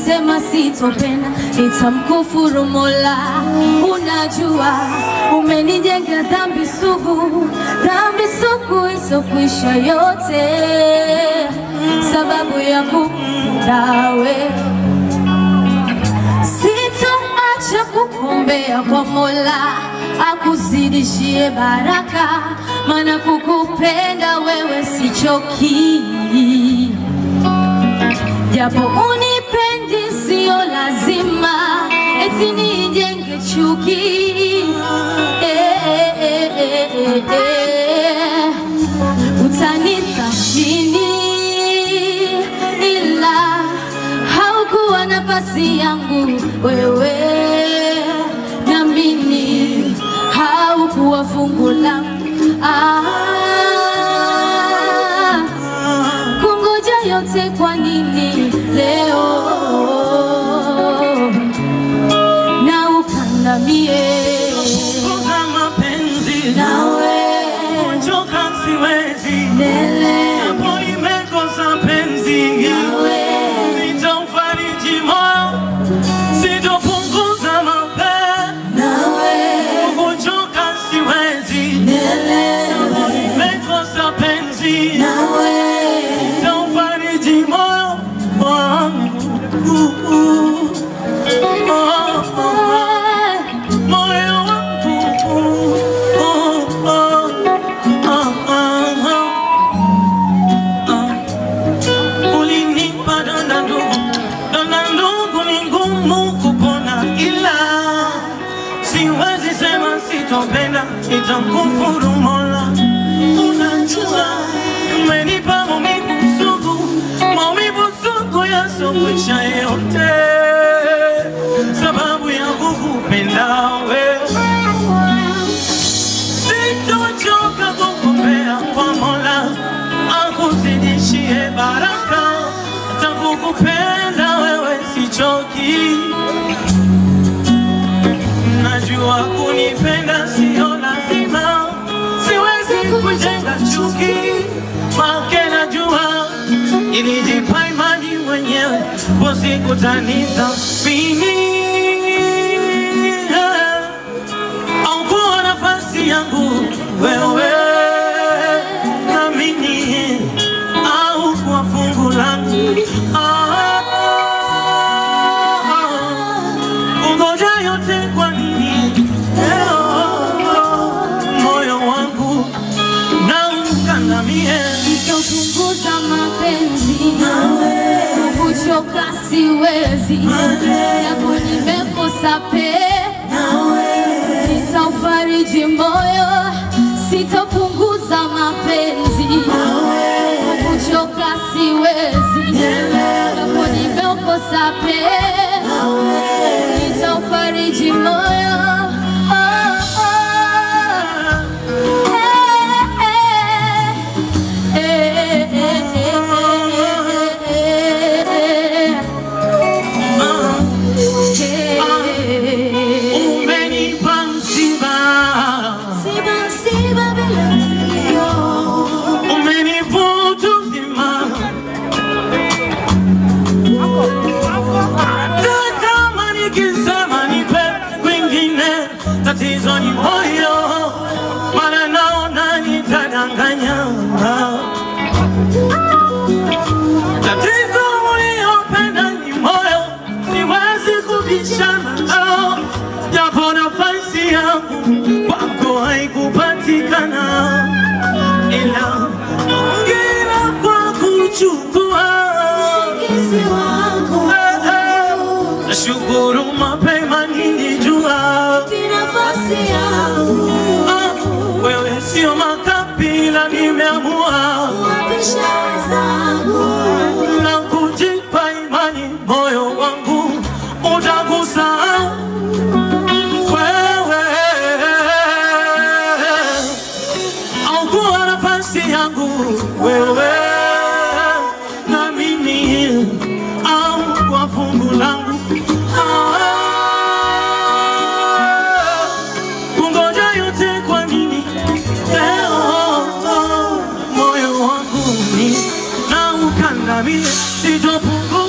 sema sitopenda, nitamkufuru Mola. Unajua umenijenga dhambi sugu, dhambi sugu isokwisha yote, sababu ya kupenda wewe Sitoacha kukuombea kwa Mola akuzidishie baraka, maana kukupenda wewe sichoki. Japo unipendi, sio lazima eti nijenge chuki. Eh, eh, eh, eh, eh, eh. Utanithamini ila haukuwa nafasi yangu wewe, namini haukuwa fungu langu ah, kungoja yote kwa nini leo na ukandamie Kupunguza mapenzi nawe kuchoka siwezi lele Hapo nimekosa penzi nawe Sitaufariji moyo Sitopunguza mapenzi nawe Kuchoka siwezi lele Nimekosa penzi nawe Sitaufariji moyo wangu Uh, uh. Oh, oh, oh. Moyo wangu uh, uh, oh, oh, oh, oh. Ah. Ulinipa donda ndugu, donda ndugu ni ngumu kupona, ila siwezi sema sitopenda, nitamkufuru Mola. Unajua umenipa maumivu sugu, maumivu sugu yasokwisha yote, sababu ya kukupenda wewe. Sitochoka kukuombea kwa Mola akuzidishie baraka, takukupenda wewe sichoki. Najua kunipenda sio lazima, siwezi kujenga chuki make najua ilijipa imani mwenyewe, usikutaniza au kuwa nafasi yangu wewe namini au kuwa fungu langu Ah, ungoja yote kwa nini leo moyo wangu na ukandamie Sitopunguza mapenzi kuchoka siwezi, japo nimekosa pe nitaufariji moyo, sitopunguza mapenzi kuchoka siwezi, japo nimekosa pe nitaufariji moyo oh, oh. umenipa msiba umenivuta uzima hata kama nikisema nipe kwingine tatizo ni moyo maana naona nitadanganya tatizo uliopenda ni moyo siwezi kubishana nao japo nafasi yangu kwako haikupatikana ila ongera kwa kuchukua Eh, eh, nashukuru mapema nilijua Ah, wewe sio makabila nimeamua na kujipa imani moyo wangu utagusa wewe au kuwa nafasi yangu wewe na mimi au kwa fungu langu Ah, kungoja yote kwa nini leo moyo wangu ni na ukandamie sitopungu